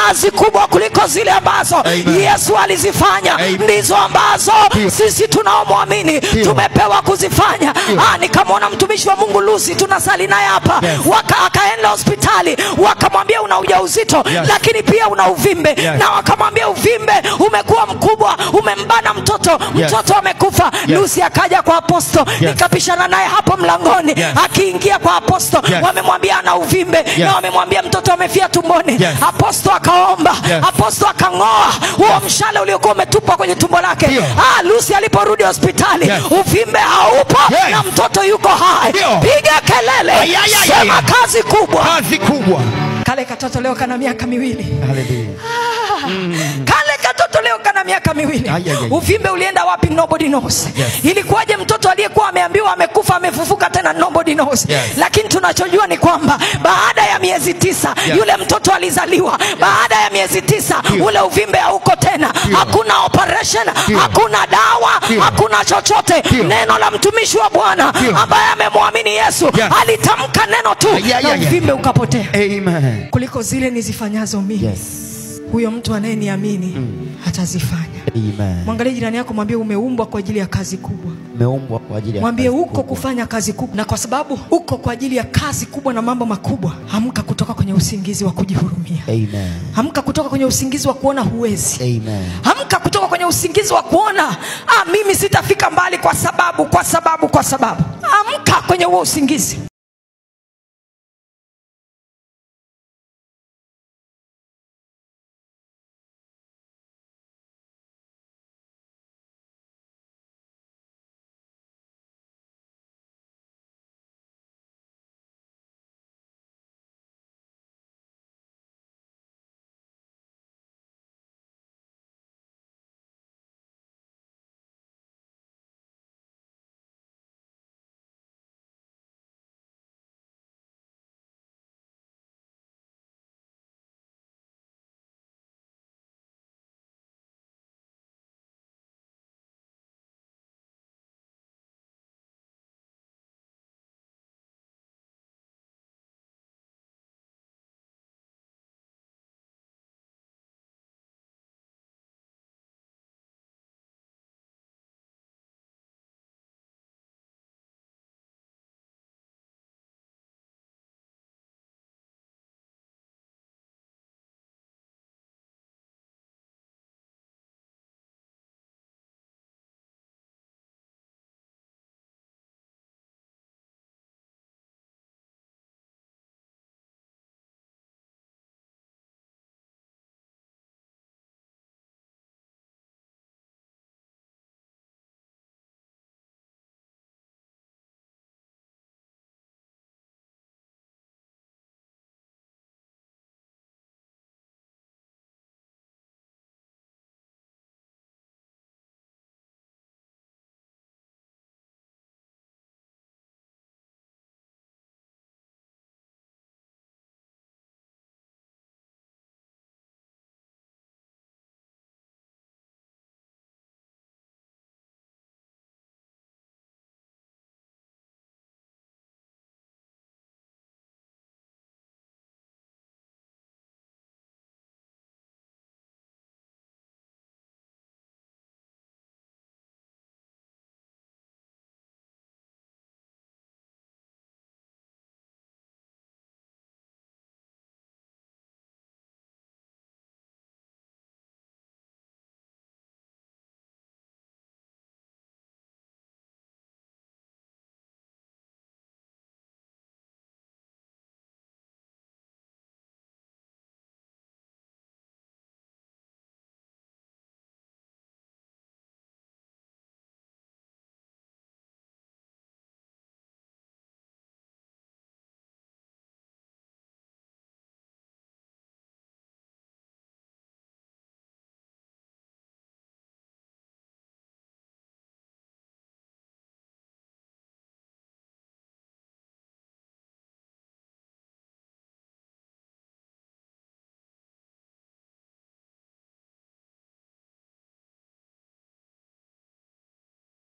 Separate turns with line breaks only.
kazi kubwa kuliko zile ambazo
Amen.
yesu alizifanya
Amen.
ndizo ambazo
Ndio.
sisi tunaomwamini tumepewa kuzifanya Ah, nikamwona mtumishi wa mungu lusi tunasali naye hapa
Yes.
Waka, akaenda hospitali wakamwambia una ujauzito
Yes.
lakini pia una uvimbe
Yes.
na wakamwambia uvimbe umekuwa mkubwa umembana mtoto
Yes.
mtoto amekufa
Yes.
lusi akaja kwa aposto
Yes.
nikapishana naye hapo mlangoni
Yes.
akiingia kwa aposto
Yes.
wamemwambia ana uvimbe na wamemwambia mtoto amefia tumboni
Yes.
aposto akaomba
Yes.
aposto akang'oa huo mshale uliokuwa umetupwa kwenye tumbo lake
Ndio.
ah, lusi aliporudi hospitali
Yes.
uvimbe haupo
Yes.
na mtoto yuko hai
Ndio.
piga kelele
Ay, ay, ay,
sema
ay.
kazi kubwa
kazi kubwa
kale katoto leo kana miaka miwili
Hallelujah.
kale katoto leo kana miaka miwili
Ay, ay, ay.
uvimbe ulienda wapi nobody knows
Yes.
ilikuwaje mtoto aliyekuwa ameambiwa amekufa amefufuka tena nobody knows
Yes.
lakini tunachojua ni kwamba baada ya miezi tisa
Yes.
yule mtoto alizaliwa baada ya miezi tisa ule uvimbe hauko tena hakuna operation hakuna dawa
Ndio.
hakuna chochote
Ndio.
neno la mtumishi wa bwana
Ndio.
ambaye amemwamini yesu
Yes.
alitamka neno tu
Ay, ay,
na
ay, ay.
uvimbe ukapotea
Amen.
kuliko zile nizifanyazo mimi
Yes.
huyo mtu anayeniamini atazifanya
Amen.
mwangalie jirani yako mwambie umeumbwa kwa ajili ya kazi kubwa
Umeumbwa kwa ajili ya
mwambie
kazi
uko
kubwa.
kufanya kazi kubwa na kwa sababu uko kwa ajili ya kazi kubwa na mambo makubwa hamka kutoka kwenye usingizi wa kujihurumia
Amen.
hamka kutoka kwenye usingizi wa kuona huwezi
Amen.
hamka kutoka kwenye usingizi wa kuona ah, mimi sitafika mbali kwa sababu kwa sababu kwa sababu amka kwenye huo usingizi